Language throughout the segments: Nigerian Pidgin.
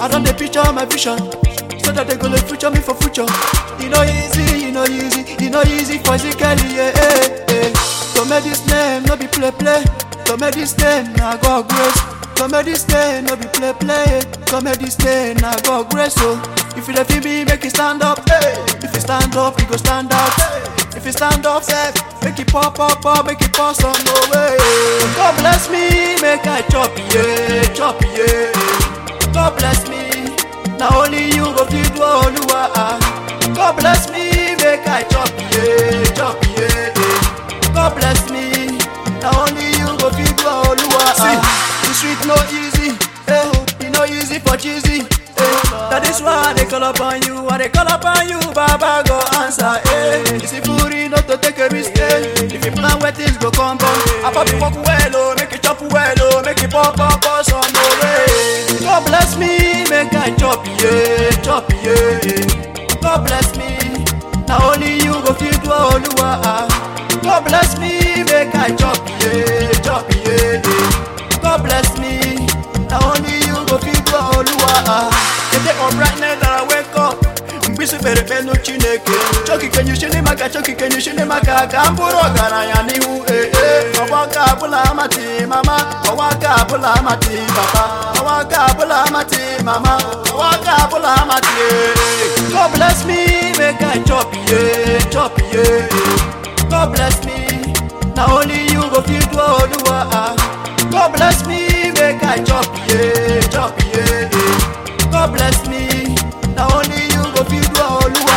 I don't dey picture my vision. So that they gonna future me for future. You know easy, you know easy, you know easy physically, yeah, yeah, yeah. To make this name, no be play play. To make this name, na God grace. To make this name, no be play play. To make this name, na God grace. So if you dey feel me, make it stand up. Hey. If you stand up, you go stand out. If you stand up, say, make it pop, pop, pop, make it pop some more way. God bless me, make I chop, yeah, chop, yeah. God bless me. Now only you go fit do Oluwa. God bless me, make I chop yeah, chop yeah. God bless me. Now only you go fit do Oluwa. See, the street no easy, eh? It no easy for cheesy. Eh. That is why they call upon you, I they call upon you, Baba go answer. Eh. It's a fury not to take a mistake. If you plan where things go come down, I pop it walk well, oh, make it chop well, oh, make it pop, pop, pop some more way. God bless me, make I chop yeah, chop yeah. God bless me, now only you go fit do Oluwa. God bless me, make I chop yeah, chop yeah. God bless me, now only you go fit do Oluwa. The day of brightness that I wake up. mkpịsị kpere ekpe nụ chineke chọkike shini maka chọkike shini maka ka m bụrụ ọgaranya n'ihu ee ọwa ka abụla amati mama ọwa ka abụla amati papa ọwa ka abụla amati mama ọwa ka abụla amati ee God bless me make I chop ye chop ye God bless me na only you go fit do Oluwa God bless me make I chop ye chop ye God bless me na only you go fit do Oluwa.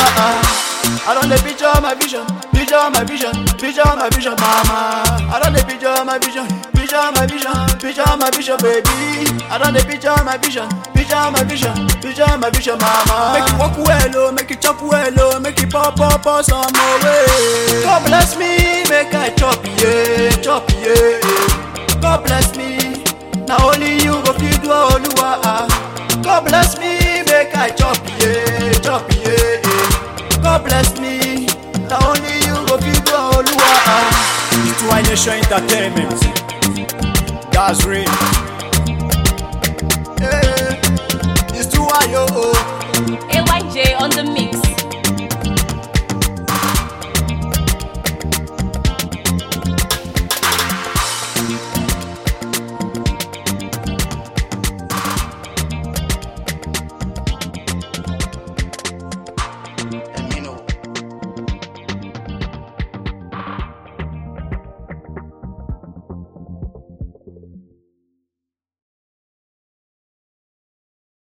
I don't dey picture my vision, picture my vision, picture my vision, mama. I don't dey picture my vision, picture my vision, picture my vision, baby. I don't dey picture my vision, picture my vision, picture my vision, mama. Make it walk well, oh, make it chop well, oh, make it pop, pop, pop some more way. God bless me, make I chop, yeah, chop, yeah. God bless me, now only you go fit do Oluwa. God bless me, make I chop, yeah, chop, yeah. God bless me, now only you go fit do Oluwa. It's Two Nation Entertainment. That's real. Yeah, it's too high, oh. AYJ on the mix.